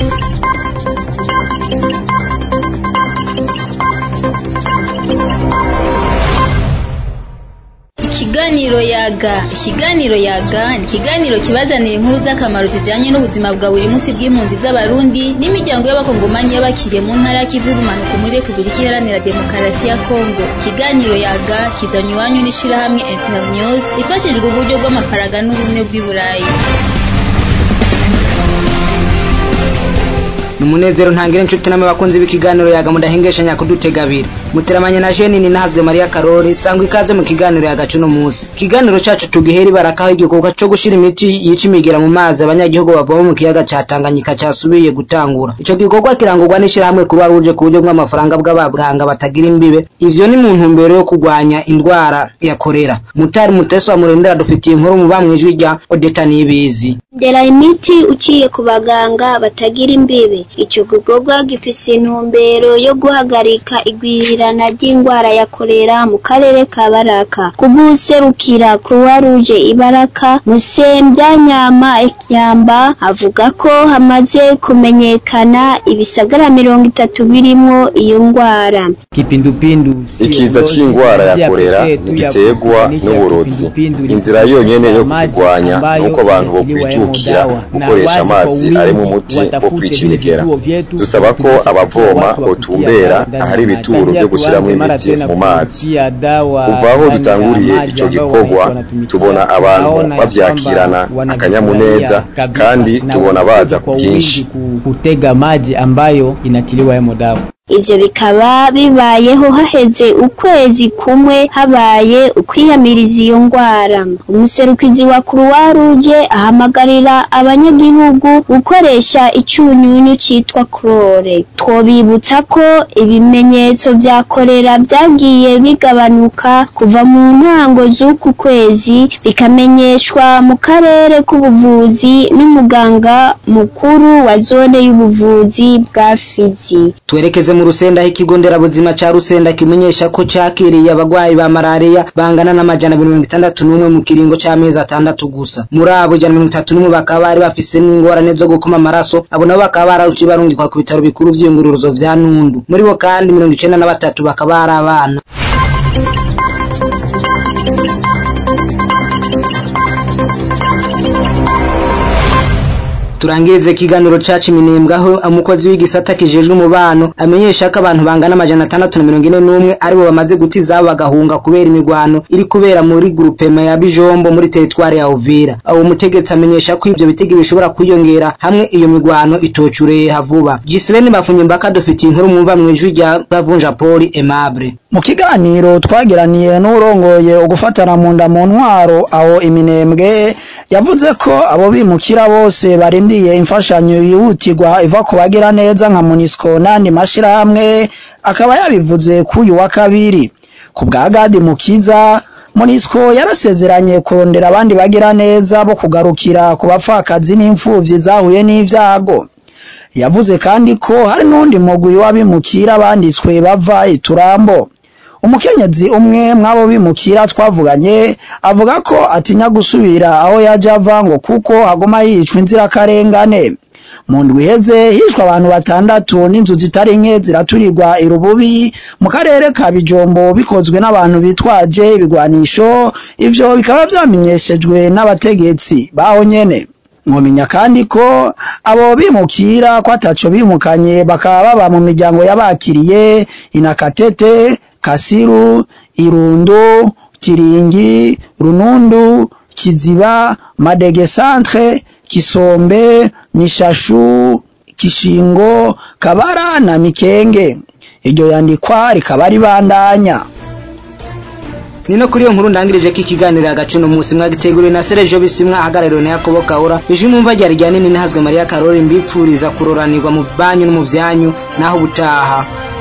Ikiganiro yaga ikiganiro yaga ni ikiganiro kibazanira inkuru z'akamaro zijanye n'ubuzima bwa buri munsi bw'impunzi z'abarundi n'imiryango y'abakongomanyi y'abakiriye mu ntara y'ikivu y'ubumanuko muri repubulika iharanira demokarasi ya kongo ikiganiro yaga kizanywe iwanyu n'ishirahamwe internews rifashijwe uburyo bw'amafaranga n'ubumwe bw'i burayi Numunezero ntangire inshuti namwe bakunzi b'ikiganiro yaga mudahengeshanya kudutega abiri muteramanye na Jenini nahazwe Maria Karori sangwa ikaze mu kiganiro yaga cuno munsi ikiganiro cacu tugihera ibarakaho igikorwa co gushira imiti yica imigera mu mazi abanyagihugu bavoma mu kiyaga ca Tanganyika casubiye gutangura ico gikorwa kirangurwa n'ishirahamwe kuruwa ruje ku buryo bw'amafaranga bw'abaganga batagira imbibe ivyo ni mu ntumbero yo kurwanya indwara ya korera mutari muteso wa murendera dufitiye inkuru mu bamwijwi rya Odeta Niyibizi ndera imiti uciye ku baganga batagira imbibe ico gikorwa gifise intumbero yo guhagarika igwirirana ry'indwara ya korera mu karere ka baraka kubuserukira croix rouge ibaraka musembya nyama ekyamba avuga ko hamaze kumenyekana ibisagara mirongo itatu birimwo iyo ndwara kipindupindu ikiza c'ingwara ya korera ntigiterwa n'uburozi inzira yonyene yo kukirwanya nuko abantu bokwijukira gukoresha amazi arimo umuti wo kwica imigera dusaba ko abavoma botumbera ahari ibituro vyo gushiramwo imiti mu mazi kuva aho dutanguriye ico gikorwa tubona abantu bavyakirana akanyamuneza kandi tubona baza ku bwinshi kutega maji ambayo inatiliwa yamo dawa ivyo bikaba bibayeho haheze ukwezi kumwe habaye ukwiyamiriza iyo ngwara umuserukizi wa croix rouge ahamagarira abanyagihugu gukoresha icunyunyu citwa chlore twobibutsa ko ibimenyetso vya korera vyagiye bigabanuka kuva mu ntango z'uku kwezi bikamenyeshwa mu karere k'ubuvuzi n'umuganga mukuru wa zone y'ubuvuzi bwa Fizi twerekeze mu rusenda aho ikigo nderabuzima ca rusenda kimenyesha ko cakiriye abagwayi ba malaria bangana n'amajana mirongo itandatu n'umwe mu kiringo c'amezi atandatu gusa muri abo ijana mirongo itatu n'umwe bakaba bari bafise n'ingorane zo gukoma amaraso abo nabo bakaba bararuciye barungikwa ku bitaro bikuru vy'iyunguruzo vya nundu muri bo kandi mirongo icenda na batatu bakaba ari abana turangirize ikiganiro cacu iminembwe aho umukozi w'igisata kijejwe umubano amenyesha ko abantu bangana amajana atandatu na mirongo ine n'umwe aribo bamaze guta izabo bagahunga kubera imirwano iri kubera muri grupema ya bijombo muri teritwari ya uvira uwo mutegetsi amenyesha ko ivyo bitigi bishobora kwiyongera hamwe iyo mirwano itocureye vuba gisileni bafunye mbaka dufitiye inkuru mwumva mw'ijwi rya gavunja poli aimable mu kiganiro twagiraniye n'urongoye ugufatana mu nda mu ntwaro aho iminembwe yavuze ko abo bimukira bose barindiye imfashanyo yihutirwa iva ku bagira neza nka munisiko n'andi mashirahamwe akaba yabivuze k'uyu wa kabiri ku bwa gadi mukiza munisiko yarasezeranye kurondera abandi bagira neza bo kugarukira ku bapfakazi n'imfuvyi zahuye n'ivyago yavuze kandi ko hari n'undi mugwi w'abimukira banditswe bava iturambo umukenyezi umwe mwabo bimukira twavuganye avuga ko atinya gusubira aho yaje ava ngo kuko haguma yicwa inzirakarengane mu ndwi iheze hishwe abantu batandatu n'inzu zitari nke ziraturirwa irububi mu karere ka bijombo bikozwe n'abantu bitwaje ibigwanisho ivyo bikaba vyamenyeshejwe n'abategetsi baho nyene mwomenya kandi ko abo bimukira ko ataco bimukanye bakaba baba mu miryango y'abakiriye inakatete kasiru irundo kiringi runundu kiziba madege centre kisombe mishashu kishingo kabara na mikenge iryo yandikwa rikaba ribandanya nino kuri iyo nkuru ndangirije ko ikiganiro hagati no munsi mwagiteguriwe na Sergio Bisimwa ahagarariwe na Yakobo Kaura ijwi mumva ryari rya nini ntihazwe Maria Karori mbipfuriza kuroranirwa mu banyu no mu vyanyu naho butaha